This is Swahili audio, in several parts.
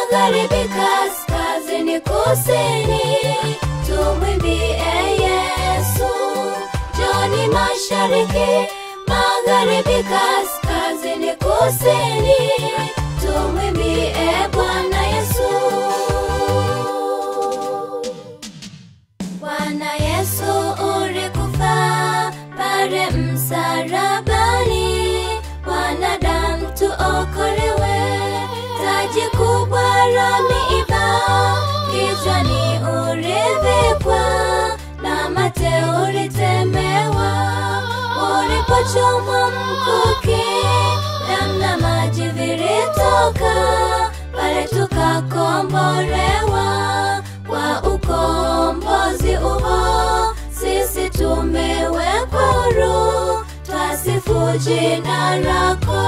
magharibi, kaskazini, kusini, tumwimbie Yesu. Joni mashariki, magharibi, kaskazini, kusini, tumwimbie Bwana Yesu. Bwana Yesu ulikufa pale msalabani, wanadamu tuokolewe. Taji kubwa la miiba kichwani ulivikwa, na mate ulitemewa, ulipochomwa mkuki, damu na maji vilitoka, pale tukakombolewa kwa ukombozi uho, sisi tumewekwa huru, twasifu jina lako.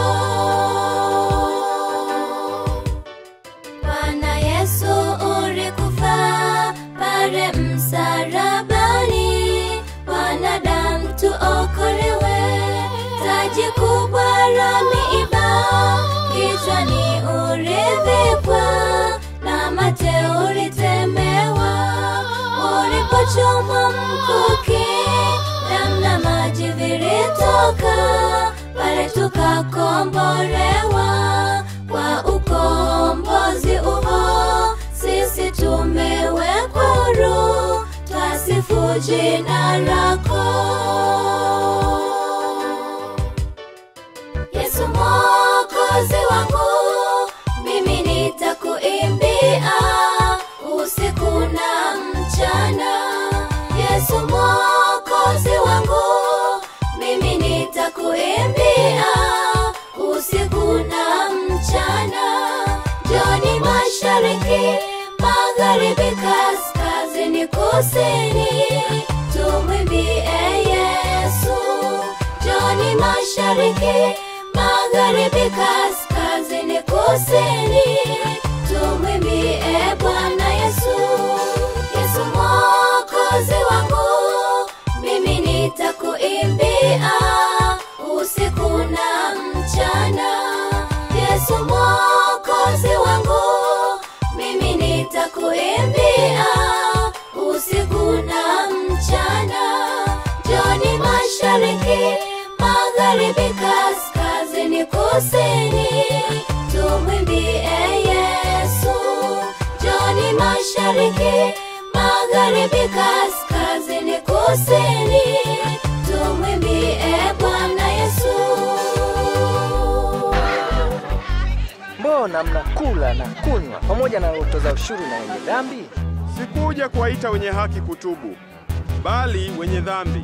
Bwana Yesu ulikufa pale msalabani, wanadamu tuokolewe. Taji kubwa la miiba kichwani ulivikwa, na mate ulitemewa, ulipochomwa mkuki, damu na maji vilitoka, pale tukakombolewa kwa ukombozi uho, sisi tumewekwa huru, twasifu jina lako. Yesu mwokozi wangu, mimi nitakuimbia usiku na mchana. Yesu mwokozi wangu, mimi nitakuimbia usiku na mchana. Joni mashariki, magharibi, kaskazini, kusini, tumwimbie Yesu. Joni mashariki, magharibi, kaskazini, kusini, tumwimbie Bwana Yesu. Yesu mwokozi wangu, mimi nitakuimbia usiku na mchana. Yesu mwokozi wangu, mimi nitakuimbia usiku na mchana. Joni mashariki, magharibi, kaskazini, kusini, tumwimbie Yesu. Joni mashariki, magharibi, kaskazini, kusini, tumwimbie Bwana Yesu. Mbona mnakula na kunywa pamoja na utoza ushuru na wenye dhambi? Sikuja kuwaita wenye haki kutubu, bali wenye dhambi.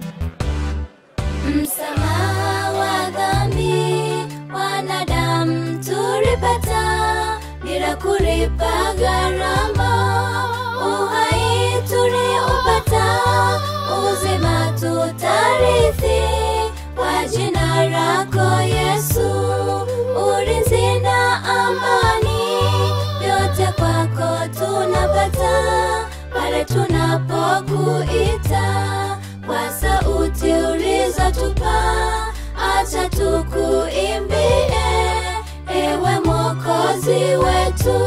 Msamaha wa dhambi wanadamu tulipata bila kulipa gharama. Uhai tuliopata, uzima tutarithi kwa jina lako Yesu. Ulinzi na amani yote kwako tunapata pale tunapokuita kwa sauti ulizotupa, acha tukuimbie, ewe Mwokozi wetu.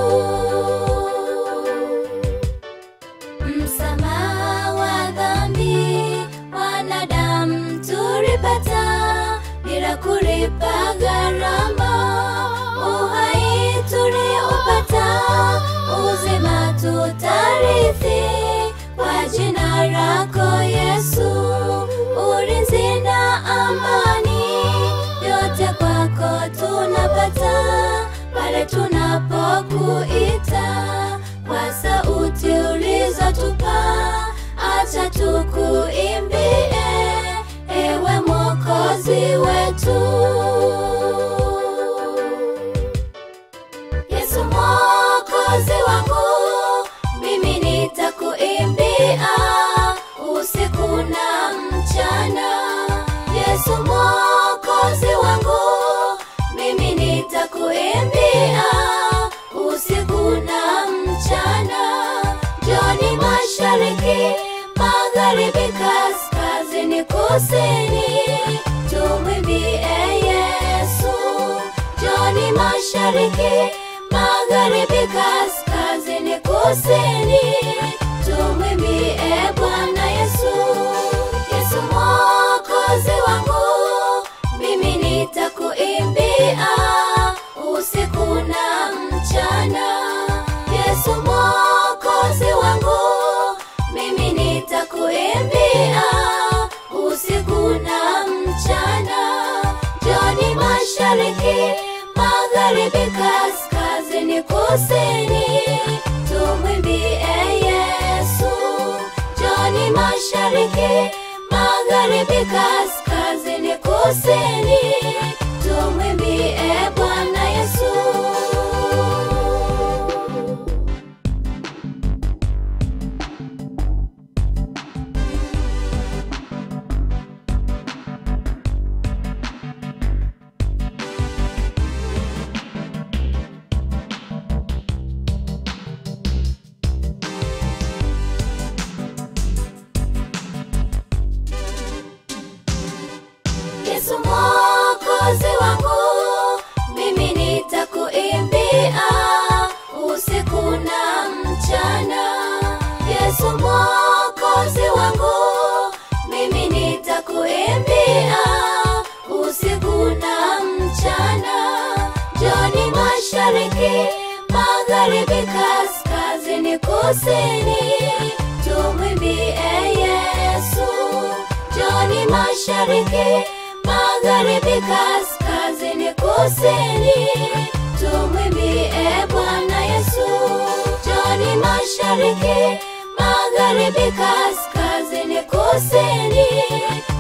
Msamaha wa dhambi wanadamu tulipata bila kulipa gharama. Uhai tuliopata, uzima tutarithi kwa jina lako Yesu. Ulinzi na amani yote kwako tunapata pale tunapokuita kwa sauti ulizotupa, acha tukuimbie, ewe Mwokozi wetu. Yesu mwokozi wangu, mimi nitakuimbia usiku na mchana. Yesu mwokozi wangu, mimi nitakuimbia usiku na mchana. Joni mashariki, magharibi, kaskazini, kusini, tumwimbie Yesu. Joni mashariki, magharibi, kusini tumwimbie bwana yesu yesu mwokozi wangu mimi nitakuimbia usiku na mchana yesu mwokozi wangu mimi nitakuimbia usiku na mchana joni mashariki magharibi kaskazini kusini tumwimbie yesu joni mashariki magharibi kaskazini kusini tumwimbie bwana yesu Yesu mwokozi wangu, mimi nitakuimbia usiku na mchana. Yesu mwokozi wangu, mimi nitakuimbia usiku na mchana. Joni mashariki, magharibi, kaskazini, kusini, tumwimbie Yesu joni mashariki magharibi kaskazini kusini tumwimbie bwana yesu joni mashariki magharibi kaskazini kusini